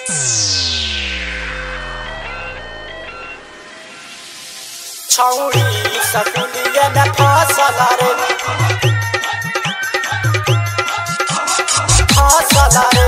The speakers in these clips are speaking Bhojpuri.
छौरी सकुलिए में फसल रे फसल रे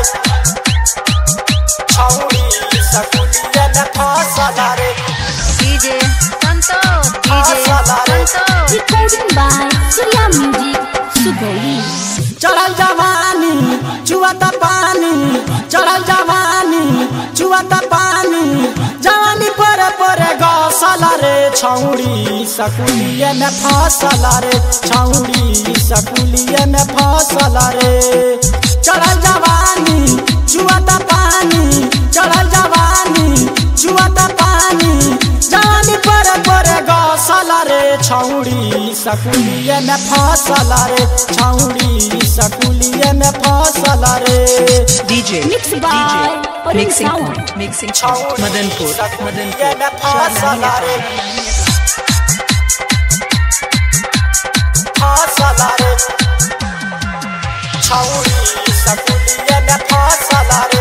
छौरी सकुलिए में फसल रे DJ Santos, DJ Santos. Recording by Surya Music, Sugoi. चढ़ल जवानी चुआता पानी चढ़ल जवानी चुआता पानी जवानी पर पर गौसल रे छौरी सकुलिए में फसल रे छौरी सकुलिए में फसल रे चढ़ल जवानी चुआता पानी चढ़ल जवानी चुआता पानी जवानी पर पर गौसल रे छौरी सकुलिए में फसल रे छौरी सकुलिए में फसल रे DJ, Mixed by DJ, Orin mixing Sound. point, mixing point, छौरी Madanpur, सकुलिए Madanpur, में फसल रे फसल रे छौरी सकुलिए में फसल रे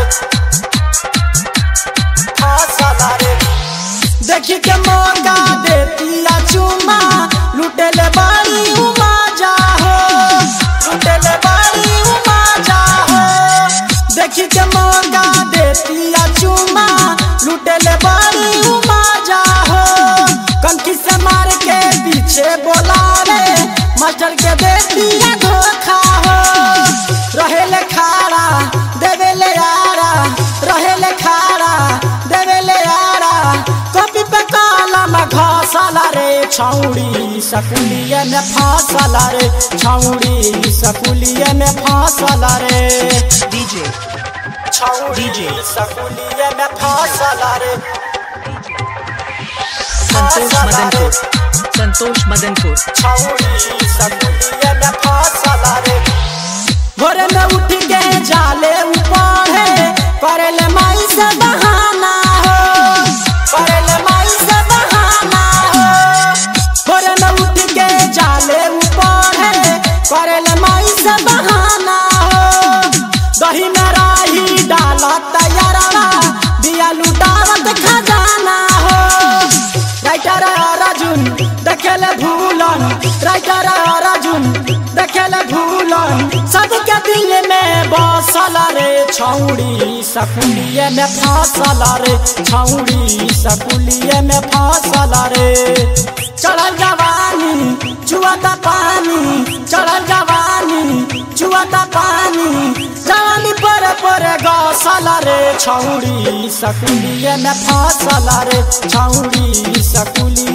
फसल रे देखी के मौका देतिया चुमा लुटेले बाड़ी उमा जाहो लुटेले बाड़ी उमा जाहो देखी के मौका देतिया चुमा लुटेले बाड़ी उमा जाहो कनखी से मार के पीछे बोलावे मास्टर के देतिया धोखा हो रहेले खाड़ा देवेले यारा रहेले खाड़ा देवेले यारा कॉपी पे कलम घसल रे छौड़ी सकुलिए में फसल रे छौड़ी सकुलिए में फसल रे DJ, छौड़ी DJ. सकुलिए में फसल रे Santosh Madanpur, Santosh Madanpur, छौड़ी सकुलिए में फसल रे भोरे में उठ के जाले ऊपर है करेले माई से बहाना हो करेले माई से बहाना हो भोरे में उठ के जाले ऊपर है करेले माई से बहाना हो दही में राही डाला तैयारा दिया लुटावत खजाना हो राइटर अर्जुन देखेले भूलन राइटर अर्जुन देखेले भूलन सबके दिल में बसल रे छौड़ी सकुलिए में फसल रे छौड़ी सकुलिए में फसल रे चढ़ल जवानी चुआता पानी चढ़ल जवानी चुआता पानी जवानी पर पर गौसल रे छौड़ी सकुलिए में फसल रे छौड़ी सकुलिए